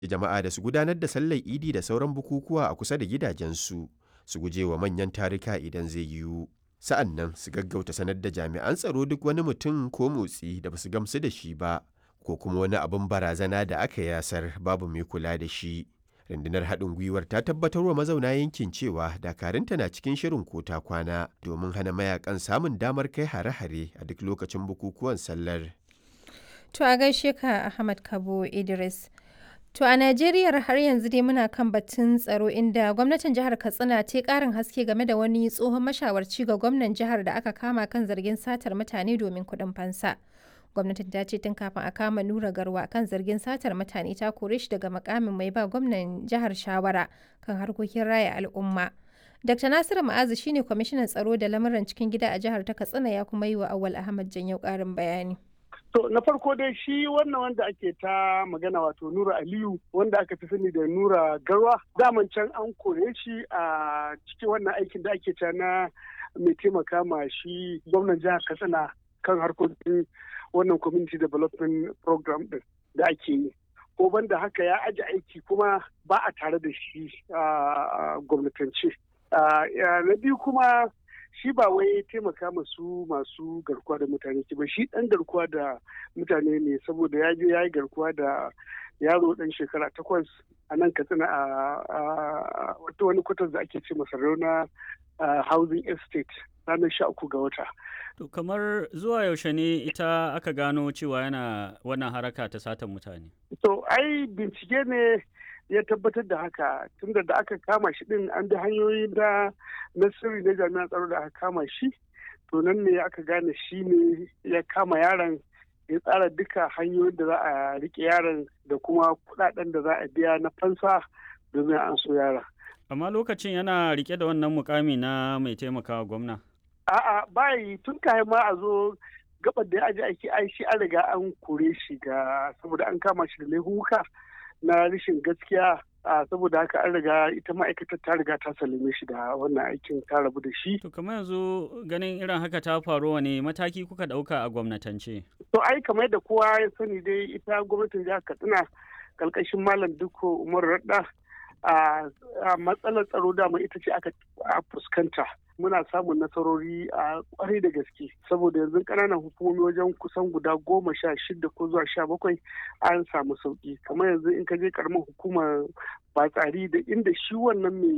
jama'a da su gudanar da sallar idi da sauran bukukuwa a kusa da gidajensu su guje wa manyan tarika idan zai yiwu sa'an nan su gaggauta sanar da jami'an tsaro duk wani mutum ko motsi da basu gamsu da shi ba ko kuma wani abin barazana da aka yasar babu mai kula da shi rundunar haɗin gwiwar ta tabbatar wa mazauna yankin cewa dakarunta na cikin shirin kota kwana domin hana mayakan samun damar kai hare-hare a duk lokacin bukukuwan sallar To a gaishe ka Ahmad Kabo Idris. To a Najeriya har yanzu dai muna kan batun tsaro inda gwamnatin jihar Katsina ta karin haske game da wani tsohon mashawarci ga gwamnan jihar da aka kama kan zargin satar mutane domin kuɗin fansa. Gwamnatin ta ce tun kafin a kama Nura Garwa kan zargin satar mutane ta kore shi daga makamin mai ba gwamnan jihar shawara kan harkokin raya al'umma. Dr. Nasiru Ma'azu shine kwamishinan tsaro da lamuran cikin gida a jihar ta Katsina ya kuma yi wa Awal Ahmad Janyau ƙarin bayani. To na farko dai shi wannan wanda ake ta magana wato Nura Aliyu wanda aka fi sani da Nura Garwa daman can an kore shi a cikin wannan aikin da ake ta na mai taimaka ma shi gwamnan jihar Katsina kan harkokin wannan community development program din da ake yi. Ko banda haka ya aji aiki kuma ba a tare da shi a gwamnatance. Na biyu kuma shi ba wai taimaka masu masu garkuwa da mutane ba shi dan garkuwa da mutane ne saboda ya je ya yi garkuwa da yaro dan shekara takwas a nan katsina a wata wani kwatar da ake ce masa rauna housing estate ranar sha uku ga wata to kamar zuwa yaushe ne ita aka gano cewa yana wannan haraka ta satan mutane to ai bincike ne ya tabbatar da haka tunda da aka kama shi din an bi hanyoyi da na sirri na jami'an tsaro da aka kama shi to nan ne aka gane shi ne ya kama yaron ya tsara duka hanyoyin da za a rike yaron da kuma kudaden da za a biya na fansa domin an so yaron. amma lokacin yana rike da wannan mukami na mai taimakawa gwamna a'a bayi tun kayan ma a zo gabar da ya aji aiki ai shi an riga an kore shi ga saboda an kama shi da laifuka na rashin gaskiya a saboda haka an riga ita ma'aikatar ta riga ta salime shi da wannan aikin ta rabu da shi. To kamar yanzu ganin irin haka ta faru wani mataki kuka ɗauka a gwamnatance? To ai kamar da kowa ya sani dai ita gwamnatin jihar Katsina kalkashin Malam Dukko Umar Radda a matsalar tsaro dama ita ce aka fuskanta. muna samun nasarori a kwarai da gaske saboda yanzu ƙananan hukumomi wajen kusan guda goma sha shida ko zuwa sha bakwai an samu sauki kamar yanzu in ka je karamar hukumar batsari da inda shi wannan mai